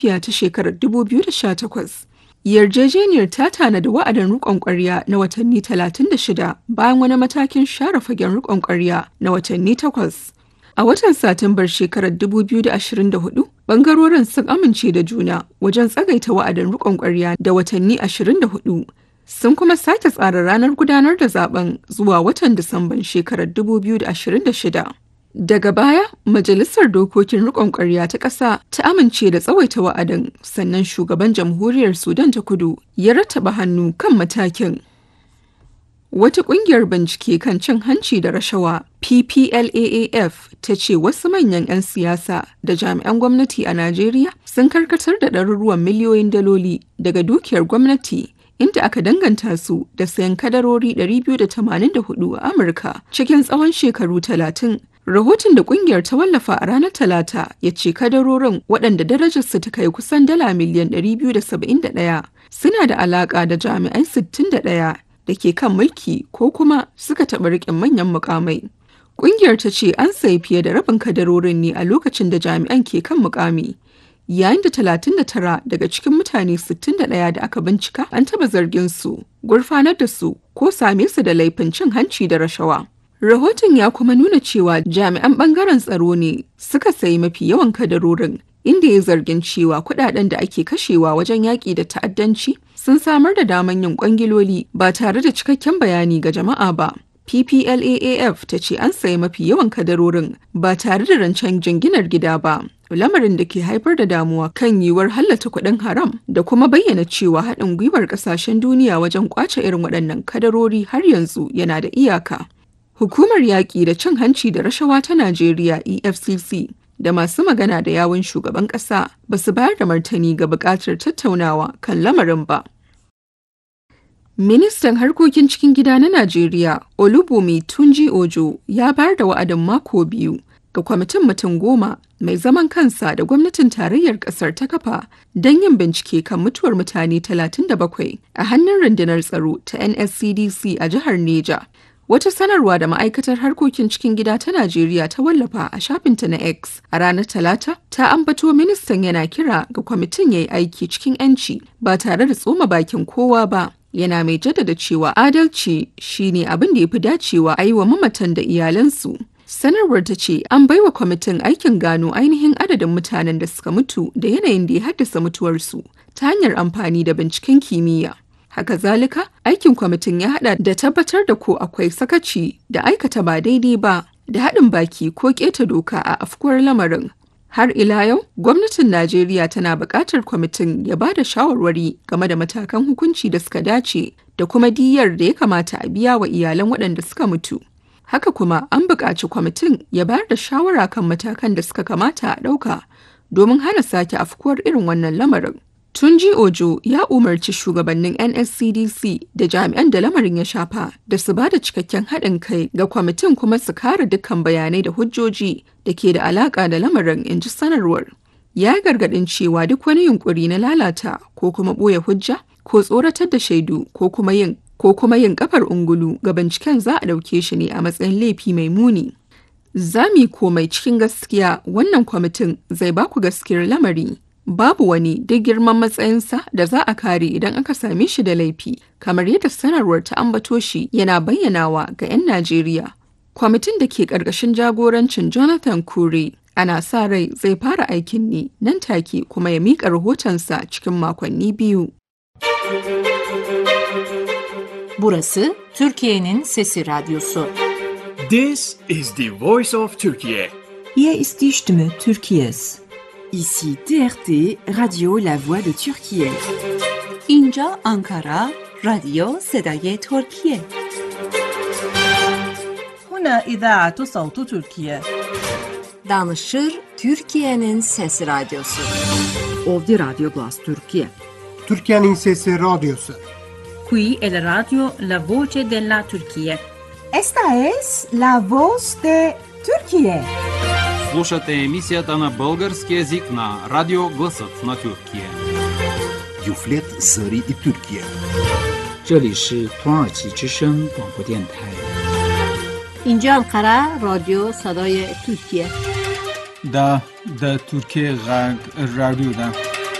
ta shekarar 2018. Yarjejeniyar ta tanadi wa'adin riƙon ƙwarya na watanni 36 bayan wani matakin share fagen riƙon ƙwarya na watanni takwas. A watan Satumbar shekarar 2024, bangarorin sun amince da juna wajen tsagaita wa'adin riƙon ƙwarya da watanni 24. Sun kuma sake tsara ranar gudanar da zaben zuwa watan Disamban shekarar 2026. Daga baya, Majalisar Dokokin Rikon Ƙwarya ta ƙasa ta amince da tsawaita wa'adin sannan shugaban jamhuriyar Sudan ta kudu ya rattaba hannu kan matakin. Wata ƙungiyar bincike kan cin hanci da rashawa PPLAAF ta ce wasu manyan 'yan siyasa da jami'an gwamnati a Najeriya sun karkatar da ɗaruruwan miliyoyin daloli daga dukiyar gwamnati inda aka danganta su da sayan kadarori 284 a Amurka cikin tsawon shekaru 30. Rahoton da kungiyar ta wallafa a ranar Talata ya ce kadarorin waɗanda darajarsu ta kai kusan dala miliyan 271 suna da alaƙa da jami'ai 61 da ke kan mulki ko kuma suka taɓa riƙin manyan mukamai. Kungiyar ta ce an sayi fiye da rabin kadarorin ne a lokacin da jami'an ke kan mukami. yayin da 39 daga cikin mutane 61 da aka bincika an taba zargin su gurfanar da su ko same su da laifin cin hanci da rashawa. Rahoton ya kuma nuna cewa jami'an bangaren tsaro ne suka sayi mafi yawan kadarorin inda ya zargin cewa kudaden da ake kashewa wajen yaƙi da ta'addanci sun samar da daman yin kwangiloli ba tare da cikakken bayani ga jama'a ba. PPLAAF ta ce an sayi mafi yawan kadarorin ba tare da rancen jinginar gida ba. lamarin da ke haifar da damuwa kan yiwuwar hallata kuɗin haram da kuma bayyana cewa haɗin gwiwar ƙasashen duniya wajen ƙwace irin waɗannan kadarori har yanzu yana da iyaka. Hukumar yaƙi da cin hanci da rashawa ta Najeriya EFCC da masu magana da yawun shugaban ƙasa ba su bayar da martani ga buƙatar tattaunawa kan lamarin ba. Ministan harkokin cikin gida na Najeriya Olubumi Tunji Ojo ya bayar da wa'adin mako biyu ga kwamitin mutum goma mai zaman kansa da gwamnatin tarayyar kasar ta kafa don yin bincike kan mutuwar mutane 37 a hannun rundunar tsaro ta NSCDC a jihar Neja. Wata sanarwa da ma'aikatar harkokin cikin gida ta Najeriya ta wallafa a shafinta na X a ranar Talata ta ambato ministan yana kira ga kwamitin ya yi aiki cikin 'yanci ba tare da tsoma bakin kowa ba. Yana mai jaddada cewa adalci shine abin da ya fi dacewa a yi wa mamatan da iyalansu. Sanarwar ta ce an baiwa kwamitin aikin gano ainihin adadin mutanen da suka mutu da yanayin da ya haddasa mutuwarsu ta hanyar amfani da binciken kimiyya. Haka zalika, aikin kwamitin ya hada da tabbatar da ko akwai sakaci da aikata ba daidai ba da haɗin baki ko keta doka a afkuwar lamarin. Har ila yau, gwamnatin Najeriya tana buƙatar kwamitin ya ba da shawarwari game da matakan hukunci da suka dace da kuma diyyar da ya kamata a biya wa iyalan waɗanda suka mutu. Haka kuma an buƙaci kwamitin ya bayar da shawara kan matakan da suka kamata a ɗauka domin hana sake afkuwar irin wannan lamarin. Tunji Ojo ya umarci shugabannin NSCDC da jami'an da lamarin ya shafa da su ba da cikakken haɗin kai ga kwamitin kuma su kare dukkan bayanai da hujjoji da ke da alaƙa da lamarin in ji sanarwar. Ya gargaɗin cewa duk wani yunƙuri na lalata ko kuma ɓoye hujja ko tsoratar da shaidu ko kuma yin ko kuma yin kafar ungulu ga binciken za a ɗauke shi ne a matsayin laifi mai muni. Zami komai cikin gaskiya wannan kwamitin zai baku gaskiyar lamari. Babu wani duk girman matsayinsa da za a kare idan aka same shi da laifi, kamar yadda sanarwar ta ambato shi yana bayyanawa ga 'yan Najeriya. Kwamitin da ke ƙarƙashin jagorancin Jonathan Kure ana sa rai zai fara aikin ne nan take kuma ya miƙa rahotonsa cikin makonni biyu. Burası Türkiye'nin Sesi Radyosu. This is the voice of Turkey. Hier ist die Stimme Türkiye's. Ici TRT Radio La Voix de Turquie. اینجا آنکارا رادیو صدای ترکیه هنا إذاعة صوت تركيا Danışır Türkiye'nin Sesi Radyosu. Ovdi Radio Glas Turquie. Türkiye'nin Sesi Radyosu. Qui è la radio La Voce della Turchia. Esta es la voz de Turquie. Слушате емисията на български язик на Радио Гласът на Тюркия. Юфлет Зари и Тюркия. 这里是土耳其之声广播电台。 اینجا انقره رادیو صدای ترکیه دا د ترکیه غږ رادیو ده